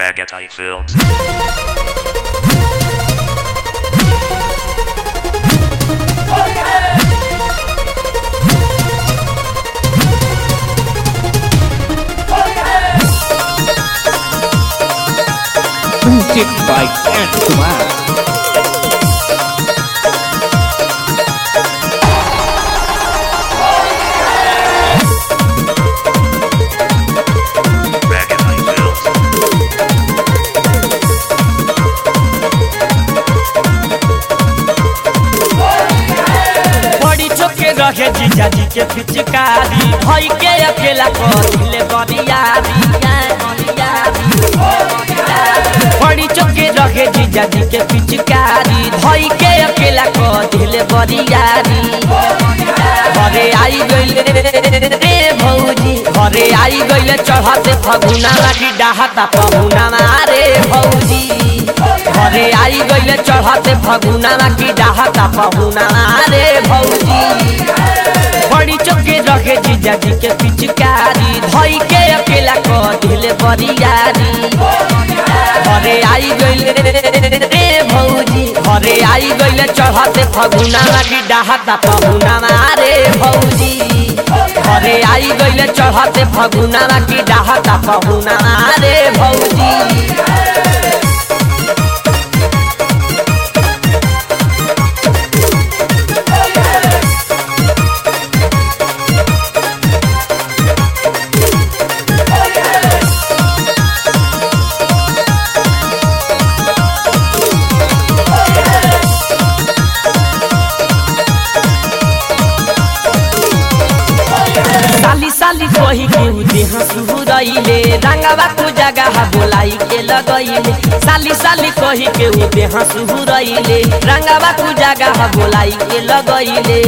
Agatai Films. Music by Ant Kumar. Agatai Films. बड़ी चौके रहे जीजा जी के पिचकारी भई के अकेला करिले बरियारी बड़ी चौके रहे जीजा जी के पिचकारी भई के अकेला करिले बरियारी घरे आई गइले रे भौजी घरे आई गइले चढ़ते फगुना लागी डाहता फगुना रे भौजी घरे आई गइले चढ़ते फगुना लागी डाहता फगुना रे भौजी बड़ी चौके रखे जीजा जी के पिचकारी धई के अकेला कदिले बरियारी घरे आई गइले रे भौजी घरे आई गइले चढ़ते फगुना लागी डाहता फगुना रे भौजी घरे आई गइले चढ़ते फगुना लागी डाहता फगुना रे भौजी साली साली कही के देह सुहुरैले रंगवा को जगह बोलाई के लगैले साली साली कही के देह सुहुरैले रंगवा को जगह बोलाई के लगैले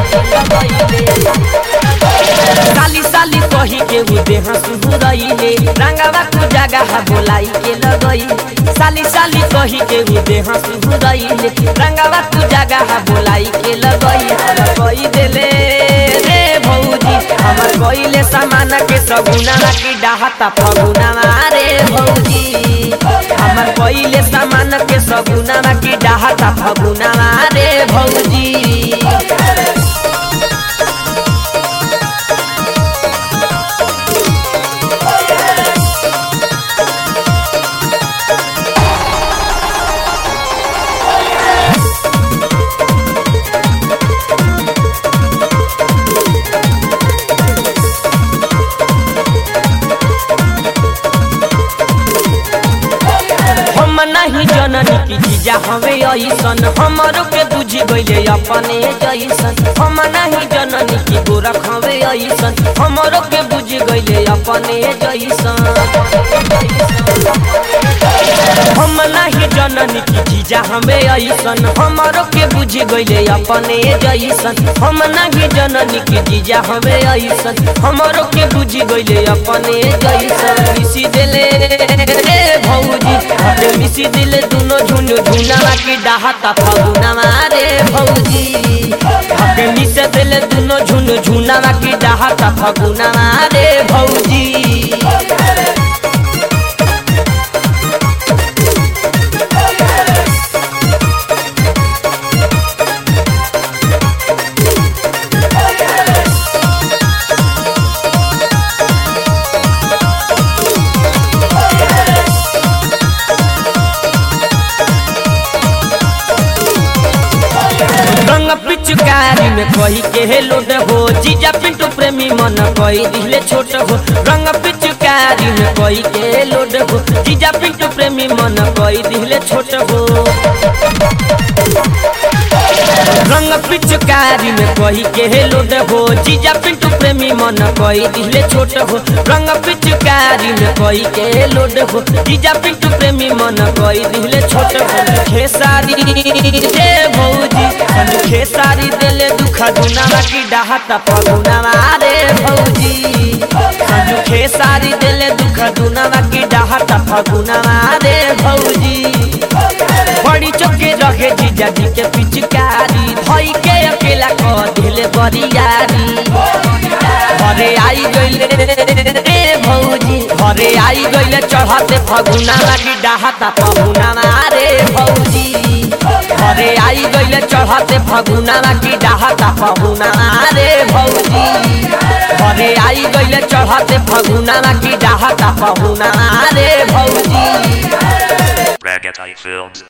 साली साली कही के देह सुहुरैले रंगवा को जगह बोलाई के लगैले साली साली कही के देह सुहुरैले रंगवा को जगह बोलाई के लगैले कही देले रे भौजी हमर कइले सामान के सगुना की डाहता फगुना रे भौजी हमर कइले सामान के सगुना की डाहता फगुना रे भौजी हम नहीं जननी की जीजा हवे ऐसन हमरो के बुझी गइले अपने जैसन हम नहीं जननी की गोरख हवे ऐसन हमरो के बुझी गइले अपने जैसन हम नहीं जननी की जीजा हमें ऐसन हमरो के बुझी गइले अपने जैसन हम नहीं जननी की जीजा हमें ऐसन हमरो के बुझी गइले अपने जैसन मिसी देले रे भौजी हटे मिसी दिले दुनो झुनु झुना की डाहता फगुना रे भौजी हटे मिसे दिले दुनो झुनु झुना की डाहता फगुना रे भौजी रंग पिचकारी में कही के हे लोड हो जीजा पिंटू प्रेमी मन कही दिले छोट हो रंग पिचकारी में कही के हे लोड हो जीजा पिंटू प्रेमी मन कही दिले छोट हो रंग पिचकारी में कही के हे लोड हो जीजा पिंटू प्रेमी मन कही दिले छोट हो रंग पिचकारी में कही के हे लोड हो जीजा पिंटू प्रेमी मन कही दिले छोट हो खेसारी रे भौजी हम खेसारी देले दुख दुना की डाहता फगुना रे भौजी हम खेसारी देले दुख दुना की डाहता फगुना रे भौजी बड़ी चौके रहे जीजा जी के पिचकारी भई के अकेला क दिले बरियारी घरे आई गइले रे भौजी घरे आई गइले चढ़ते फगुना लागी डाहता पहुना रे भौजी घरे आई गइले चढ़ते फगुना लागी डाहता पहुना रे भौजी घरे आई गइले चढ़ते फगुना लागी डाहता पहुना रे भौजी Ragazite Films.